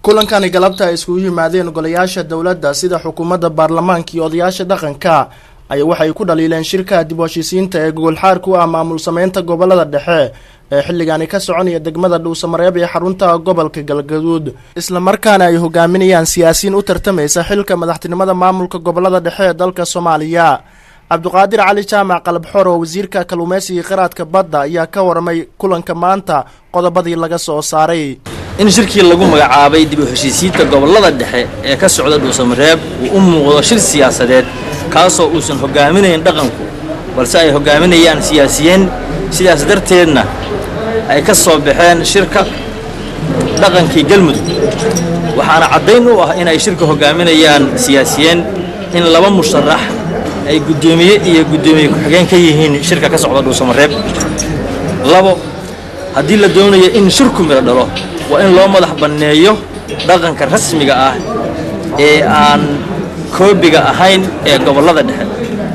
kulankani galabta ay iskugu yimaadeen golayaasha dowladda sida xukuumadda baarlamaanka iyo odayaasha dhaqanka ayaa waxay ku dhaliileen shirka dib u heshiisiinta ee gogolxaar ku ah maamul sameynta gobolada dhexe ee xilligaani ka soconaya degmada dhuusamareeb ee xarunta gobolka galgaduud islamarkaana ay hogaaminayaan siyaasiyiin u tartamaysa xilka madaxtinimada maamulka gobolada dhexe ee dalka soomaaliya cabduqaadir cali jaamac qalabxor oo wasiirka kalluumeysiga qiraadka badda ayaa ka waramay kulanka maanta qodobadii laga soo saaray in shirkii lagu magacaabay dib u heshiisiinta gobollada dhexe ee ka socda dhuusamareeb uu u muuqdo shir siyaasadeed kaasoo uusan hogaaminayn dhaqanku balse ay hogaaminayaan siyaasiyiin sidaas darteedna ay ka soo baxeen shirka dhaqankii galmudug waxaana caddayn u ah in ay shirka hogaaminayaan siyaasiyiin in laba musharax ay guddoomiye iyo guddoomiye ku-xigeen ka yihiin shirka ka socda dhuusamareeb labo haddii la doonayo in shirku midho dhalo waa in loo madax banneeyo dhaqanka rasmiga ah ee aan koobiga ahayn ee gobollada dhexe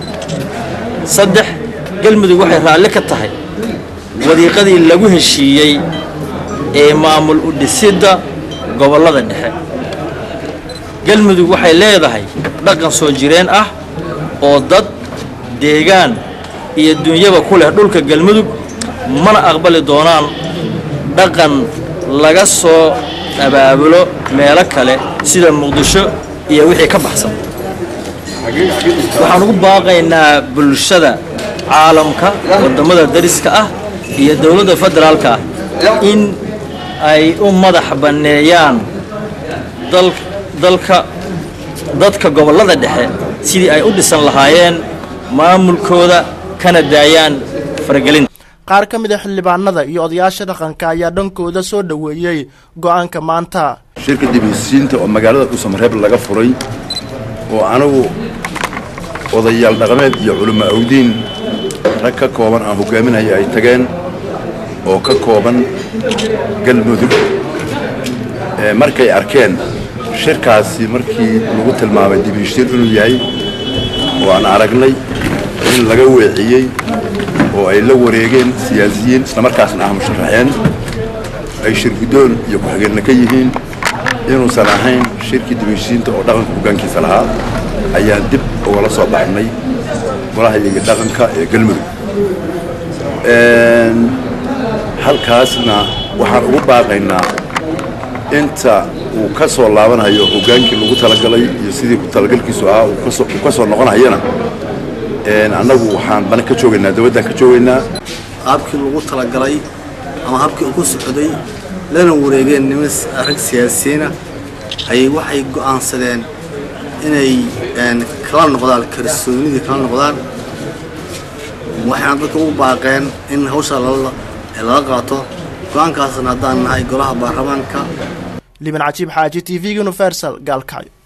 saddex galmudug waxay raalli ka tahay wadiiqadii lagu heshiiyey ee maamul u dhisidda gobollada dhexe galmudug waxay leedahay dhaqan soo jireen ah oo dad deegaan iyo dunyaba ku leh dhulka galmudug mana aqbali doonaan dhaqan laga soo abaabulo meelo kale sida muqdisho iyo wixii ka baxsan waxaan ugu baaqaynaa bulshada caalamka waddammada dariska ah iyo dowladda federaalka ah in ay u madax banneeyaan dalka dadka gobollada dhexe sidii ay u dhisan lahaayeen maamulkooda kana daayaan faragelinta qaar ka mid a xildhibaanada iyo odayaasha dhaqanka ayaa dhankooda soo dhoweeyey go-aanka maanta shirka dib heshiisiinta oo magaalada dhuusamareeb laga furay oo anigu odayaal dhaqameed iyo culimo awdiin rag ka kooban aan hogaaminaya ay tageen oo ka kooban galmudug markay arkeen shirkaasi markii lagu tilmaamay dib heshiin inuu yahay oo aan aragnay in laga weeciyey oo ay la wareegeen siyaasiyiin islamarkaasna ah musharaxeen ay shir guddoon iyo ku-xigeenna ka yihiin inuusan ahayn shirkii dib heshiisiinta oo dhaqanka hoggaankiisa lahaa ayaan dib ugala soo baxnay golahayaga dhaqanka ee galmudug halkaasna waxaan ugu baaqaynaa inta uu ka soo laabanayo hoggaankii lagu talagalay iyo sidii ku talagalkiisu ahaa uu ka soo noqonayana annagu waxaan bana ka joogaynaa dabaddaan ka joogaynaa qaabkii lagu talagalay ama habkii uu ku socday lana wareegeen niman rag siyaasiyiina ayay waxay go'aansadeen inay kala noqdaan kalsoonidii kala noqdaan waxayna dadka ugu baaqeen in hawsha lala qaato go-aankaasna haddaan nahay golaha baarlamaanka liban cajiib xaaji t v universal gaalkacyo